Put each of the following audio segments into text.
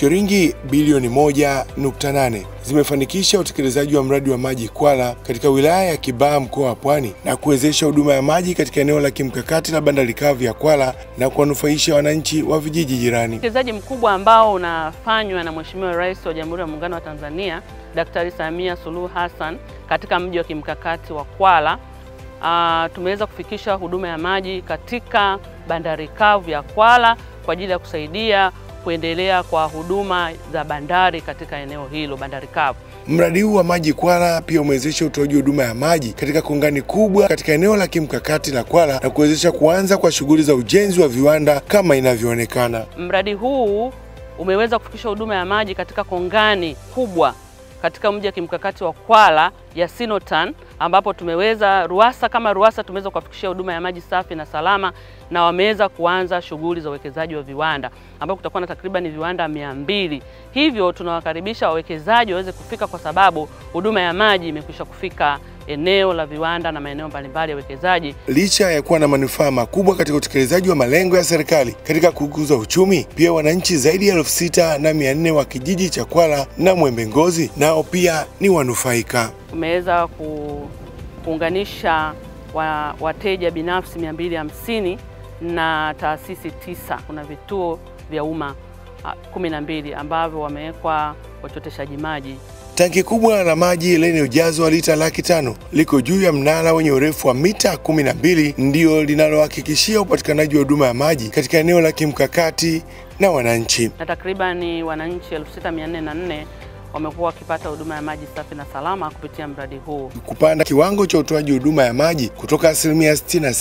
Shilingi bilioni 1.8 zimefanikisha utekelezaji wa mradi wa maji Kwala katika wilaya ya Kibaha mkoa wa Pwani na kuwezesha huduma ya maji katika eneo la kimkakati la bandari kavu ya Kwala na kuwanufaisha wananchi wa vijiji jirani. Uwekezaji mkubwa ambao unafanywa na Mheshimiwa Rais wa Jamhuri ya Muungano wa Tanzania Daktari Samia Suluhu Hassan katika mji wa kimkakati wa Kwala. Uh, tumeweza kufikisha huduma ya maji katika bandari kavu ya Kwala kwa ajili ya kusaidia kuendelea kwa huduma za bandari katika eneo hilo bandari kavu. Mradi huu wa maji Kwala pia umewezesha utoaji huduma ya maji katika kongani kubwa katika eneo la kimkakati la Kwala na kuwezesha kuanza kwa shughuli za ujenzi wa viwanda kama inavyoonekana. Mradi huu umeweza kufikisha huduma ya maji katika kongani kubwa katika mji wa kimkakati wa Kwala ya Sinotan ambapo tumeweza Ruwasa kama Ruwasa tumeweza kuwafikishia huduma ya maji safi na salama, na wameweza kuanza shughuli za uwekezaji wa viwanda ambapo kutakuwa na takriban viwanda mia mbili. Hivyo tunawakaribisha wawekezaji waweze kufika kwa sababu huduma ya maji imekwisha kufika eneo la viwanda na maeneo mbalimbali ya uwekezaji. Licha ya kuwa na manufaa makubwa katika utekelezaji wa malengo ya serikali katika kukuza uchumi, pia wananchi zaidi ya elfu sita na mia nne wa kijiji cha Kwala na Mwembe Ngozi nao pia ni wanufaika. Tumeweza ku, kuunganisha wa, wateja binafsi 250 na taasisi tisa. Kuna vituo vya umma kumi na mbili ambavyo wamewekwa wachoteshaji maji. Tanki kubwa la maji lenye ujazo wa lita laki tano liko juu ya mnara wenye urefu wa mita kumi na mbili ndio linalohakikishia upatikanaji wa huduma ya maji katika eneo la kimkakati na wananchi. Na takribani wananchi 6404 wamekuwa wakipata huduma ya maji safi na salama kupitia mradi huu. Kupanda kiwango cha utoaji huduma ya maji kutoka asilimia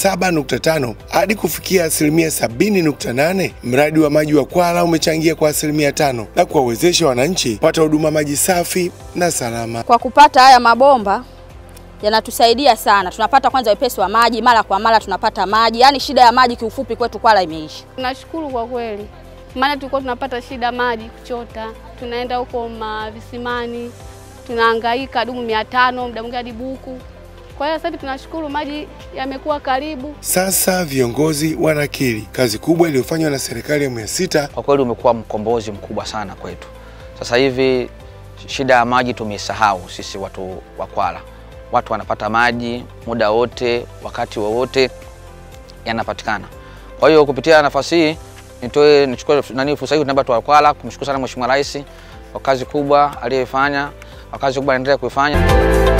67.5 hadi kufikia asilimia 70.8, mradi wa maji wa Kwala umechangia kwa asilimia tano na kuwawezesha wananchi kupata huduma maji safi na salama. Kwa kupata haya mabomba yanatusaidia sana, tunapata kwanza wepesi wa maji, mara kwa mara tunapata maji, yaani shida ya maji kiufupi kwetu Kwala imeisha. Tunashukuru kwa kweli, maana tulikuwa tunapata shida maji kuchota, tunaenda huko mavisimani tunahangaika dumu mia tano muda mwingine hadi buku. Kwa hiyo sasa hivi tunashukuru maji yamekuwa karibu. Sasa viongozi wanakiri kazi kubwa iliyofanywa na serikali ya awamu ya sita. Kwa kweli umekuwa mkombozi mkubwa sana kwetu. Sasa hivi shida ya maji tumeisahau sisi watu wa Kwala. Watu wanapata maji muda wote, wakati wowote yanapatikana. Kwa hiyo kupitia nafasi hii nitoe nichukue nani fursa hii tunaomba wa Kwala kumshukuru sana Mheshimiwa Rais kwa kazi kubwa aliyofanya, kwa kazi kubwa anaendelea kuifanya.